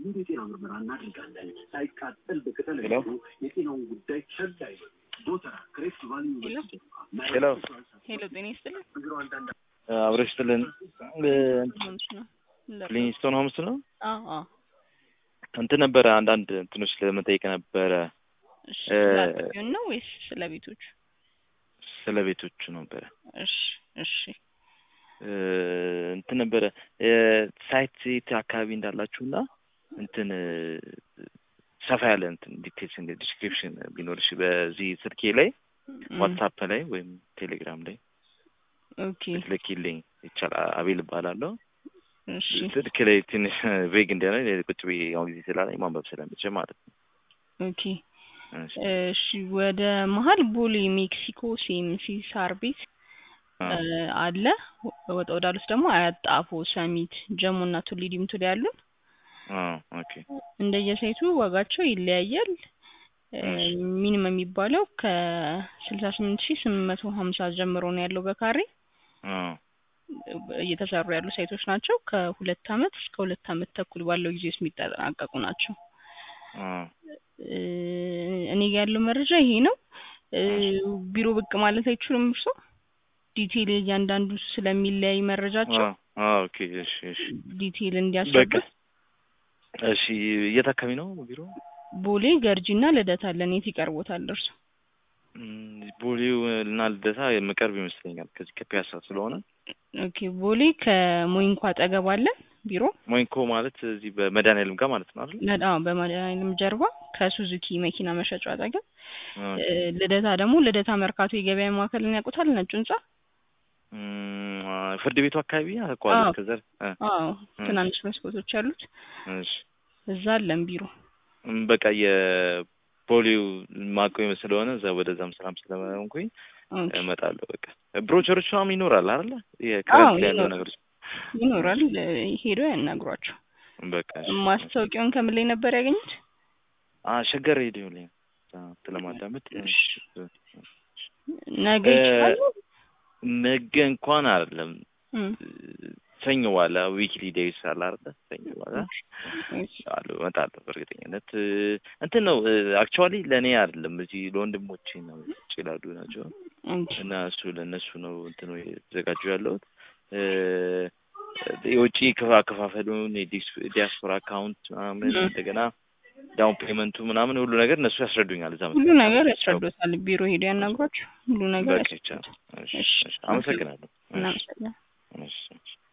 ሙሉ የጤና ምርመራ እናደርጋለን። ሳይቃጠል በቅጠል ሄሎ የጤናውን ጉዳይ ቸል አይበሉ። ዶተራ ክሬፍት ቫሊ ሄሎ ሄሎ ጤና ይስጥልኝ። አብረሽ ስትልን ሆምስ ነው ሊንግስቶን ሆምስ ነው አዎ አዎ። እንትን ነበረ አንዳንድ እንትኖች ለመጠየቅ ነበረ እሺ እ- ስለ አጥቢውን ነው ወይስ ስለ ቤቶቹ? ስለ ቤቶቹ ነበረ እሺ እሺ እ፣ እንትን ነበረ እ፣ ሳይት ሴት አካባቢ እንዳላችሁና እንትን እ፣ ሰፋ ያለ እንትን ዲቴልስ ዲስክሪፕሽን ቢኖርሽ በዚህ ስልኬ ላይ እም፣ ዋትሳፕ ላይ ወይም ቴሌግራም ላይ ኦኬ ልኪልኝ ይቻላል። አቤል እባላለሁ። እሺ ስልክ ላይ ትንሽ ቬግ እንዲሆነ ቁጭ ብዬ አሁን ጊዜ ስላለኝ ማንበብ ስለምችል ማለት ነው። ኦኬ እሺ። እሺ ወደ መሀል ቦሌ ሜክሲኮ ሲኤምሲ ሳር ቤት አ፣ እ፣ አለ ወጣ ወዳሉት ደግሞ አያጣፎ ሰሚት ጀሞ እና ቱሊ ዲምቱ ላይ ያሉን አ፣ ኦኬ እንደየሳይቱ ዋጋቸው ይለያያል። እ፣ እሺ። ሚኒመም የሚባለው ከስልሳ ስምንት ሺህ ስምንት መቶ ሀምሳ ጀምሮ ነው ያለው በካሬ አ፣ እየተሰሩ ያሉ ሳይቶች ናቸው። ከሁለት አመት እስከ ሁለት አመት ተኩል ባለው ጊዜ ውስጥ የሚጠናቀቁ ናቸው። አ፣ እ፣ እኔ ጋ ያለው መረጃ ይሄ ነው። እ፣ ቢሮ ብቅ ማለት አይችሉም እርሶ? ዲቴይል እያንዳንዱ ስለሚለያይ መረጃቸው አ፣ አ፣ ኦኬ እሺ፣ እሺ። ዲቴይል በቃ እንዲያስረዱት እሺ። የት አካባቢ ነው ቢሮ? ቦሌ ገርጂ እና ልደታ አለን። የት ይቀርቦታል እርሶ? እም፣ ቦሌው እና ልደታ የምቀርብ ይመስለኛል ከዚህ ከፒያሳ ስለሆነ። ኦኬ ቦሌ ከሞይንኳ አጠገብ አለን ቢሮ ሞይንኮ ማለት እዚህ በመድኃኒዓለም ጋር ማለት ነው አይደል? ለዳ በመድኃኒዓለም ጀርባ ከሱዙኪ መኪና መሸጫው አጠገብ ኦኬ። እ፣ ልደታ ደግሞ ልደታ መርካቶ የገበያ ማዕከልን ያውቁታል? ነጩ ህንጻ እም፣ አ፣ ፍርድ ቤቱ አካባቢ አውቀዋለሁ። አዎ። ከዛ አ፣ አዎ እሺ፣ ትናንሽ መስኮቶች ያሉት እሺ። እዛ አለን ቢሮ። እም፣ በቃ የፖሊው ማቆም ስለሆነ እዛ ወደዛም ሰላም ስለሆንኩኝ ኦኬ እመጣለሁ። በቃ ብሮቸሮች ምናምን ይኖራል አይደለ? አዎ የክረምት ላይ ያለው ይኖራል ነገሮች ይኖራል። እ፣ ሄደው ያናግሯቸው። በቃ እሺ፣ እሺ። ማስታወቂያውን ከምን ላይ ነበር ያገኙት? አ ሸገር ሬዲዮ ላይ ስለማዳመጥ እሺ ነገ እ፣ ይችላሉ? ነገ እንኳን አይደለም እም፣ ሰኞ ዋላ ዊክሊ ዴይስ አለ አይደለ? ሰኞ ዋላ እሺ አሉ እመጣለሁ። በእርግጠኝነት እ፣ እንትን ነው አክቹዋሊ ለእኔ አይደለም እዚህ ለወንድሞቼ ነው ውጭ ላሉ ናቸው ኦኬ እና እሱ ለእነሱ ነው እንትኑ የተዘጋጁ ያለሁት እ፣ የውጭ ክፋ- አከፋፈሉን የዲስ- ዲያስፖራ አካውንት ምናምን እም። እንደገና ዳውን ፔመንቱ ምናምን ሁሉ ነገር እነሱ ያስረዱኛል። እዛ ሁሉ መሰለኝ። ነገር ያስረዱታል። ቢሮ ሄደው ያናግሯቸው። ሁሉ ነገር በቃ ያስረዱታል። ይቻላል። እሺ፣ እሺ እሺ። አመሰግናለሁ። እሺ፣ እናመሰግናለን። እሺ፣ እሺ።